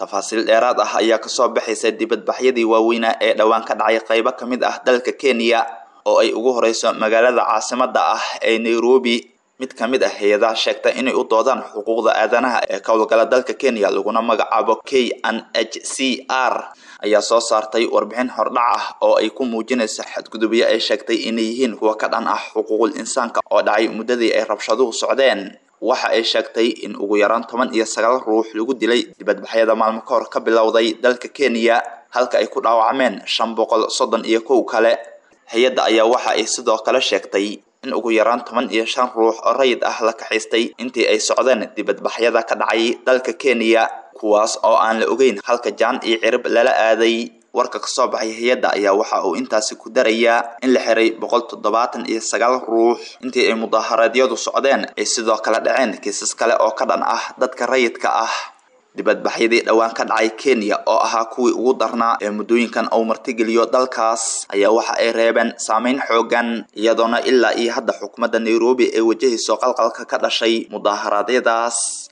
tafaasiil dheeraad ah ayaa kasoo baxaysa dibadbaxyadii waaweynaa ee dhowaan ka dhacay qaybo ka mid ah dalka kenya oo ay ugu horeyso magaalada caasimada ah ee nairobi mid ka mid ah hay-adaha sheegta inay u doodaan xuquuqda aadanaha ee ka howlgala dalka kenya laguna magacaabo k n h c r ayaa soo saartay warbixin hordhac ah oo ay ku muujinaysa xadgudubyo ay sheegtay inay yihiin kuwa ka dhan ah xuquuqul insaanka oo dhacay muddadii ay rabshaduhu socdeen waxa ay sheegtay in ugu yaraan toban iyo sagaal ruux lagu dilay dibadbaxyada maalmo ka hor ka bilowday dalka kenya halka ay ku dhaawacmeen shan boqol soddon iyo kow kale hay-adda ayaa waxa ay sidoo kale sheegtay in ugu yaraan toban iyo shan ruux oo rayid ah la kaxaystay intii ay socdeen dibadbaxyada ka dhacay dalka kenya kuwaas oo aan la ogeyn halka jaan iyo cirib lala aaday warka kasoo baxay hay-adda ayaa waxa uu intaasi ku darayaa in la xiray boqol toddobaatan iyo sagaal ruux intii ay mudaaharaadyadu socdeen ay sidoo kale dhaceen kiisas kale oo ka dhan ah dadka rayidka ah dibadbaxyadii dhowaan ka dhacay kenya oo ahaa kuwii ugu darnaa ee muddooyinkan uu martigeliyo dalkaas ayaa waxa ay reebeen saameyn xoogan iyadoona ilaa iyo hadda xukuumadda nairobi ay wajahayso qalqalka ka dhashay mudaaharaadyadaas